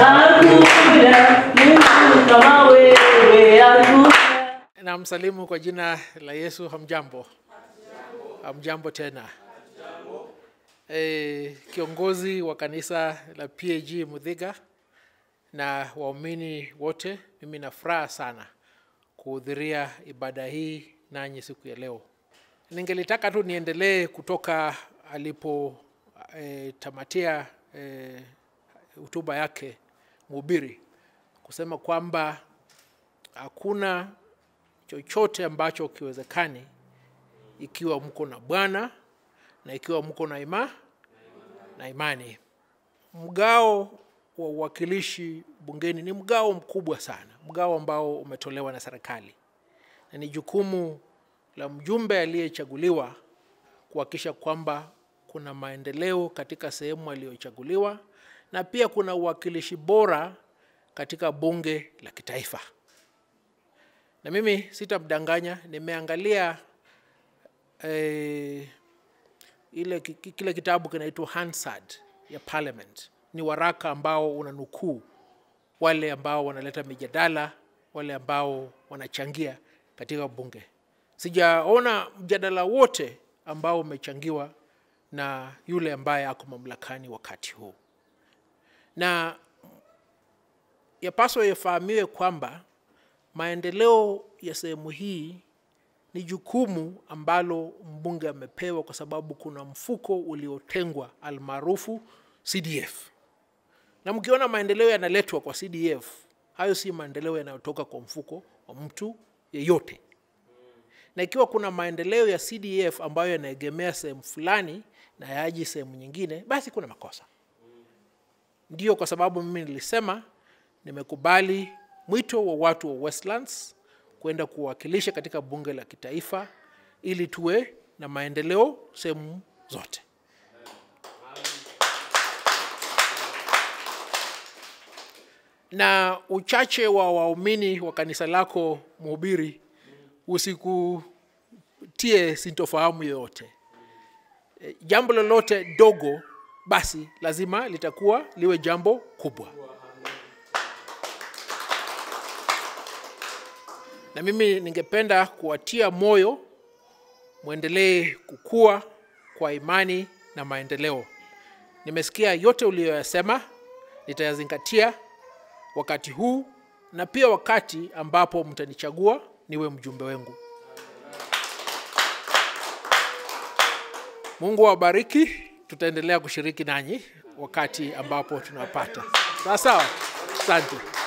hakuna Mungu kama wewe, hakuna. Na msalimu kwa jina la Yesu. Hamjambo? Hamjambo tena. E, kiongozi wa kanisa la PAG Mudhiga na waumini wote, mimi na furaha sana kuhudhuria ibada hii nanyi siku ya leo. Ningelitaka tu niendelee kutoka alipo e, tamatia e, hotuba yake mhubiri kusema kwamba hakuna chochote ambacho kiwezekani ikiwa mko na Bwana na ikiwa mko na ima na imani. Mgao wa uwakilishi bungeni ni mgao mkubwa sana, mgao ambao umetolewa na serikali, na ni jukumu la mjumbe aliyechaguliwa kuhakikisha kwamba kuna maendeleo katika sehemu aliyochaguliwa na pia kuna uwakilishi bora katika bunge la kitaifa. Na mimi sitamdanganya, nimeangalia eh, ile ki- ki- kile kitabu kinaitwa Hansard ya Parliament. Ni waraka ambao unanukuu wale ambao wanaleta mijadala, wale ambao wanachangia katika bunge. Sijaona mjadala wote ambao umechangiwa na yule ambaye ako mamlakani wakati huu, na yapaswa yafahamiwe kwamba maendeleo ya sehemu hii ni jukumu ambalo mbunge amepewa kwa sababu kuna mfuko uliotengwa almaarufu CDF. Na mkiona maendeleo yanaletwa kwa CDF, hayo si maendeleo yanayotoka kwa mfuko wa mtu yeyote. Na ikiwa kuna maendeleo ya CDF ambayo yanaegemea sehemu fulani na yaji sehemu nyingine, basi kuna makosa. Ndiyo kwa sababu mimi nilisema nimekubali mwito wa watu wa Westlands kwenda kuwakilisha katika bunge la kitaifa ili tuwe na maendeleo sehemu zote. Na uchache wa waumini wa kanisa lako mhubiri usikutie sintofahamu yoyote. E, Jambo lolote dogo basi lazima litakuwa liwe jambo kubwa. na mimi ningependa kuwatia moyo mwendelee kukua kwa imani na maendeleo. Nimesikia yote uliyoyasema, nitayazingatia wakati huu na pia wakati ambapo mtanichagua niwe mjumbe wengu. Mungu awabariki. Tutaendelea kushiriki nanyi wakati ambapo tunapata. Sawa sawa, asante.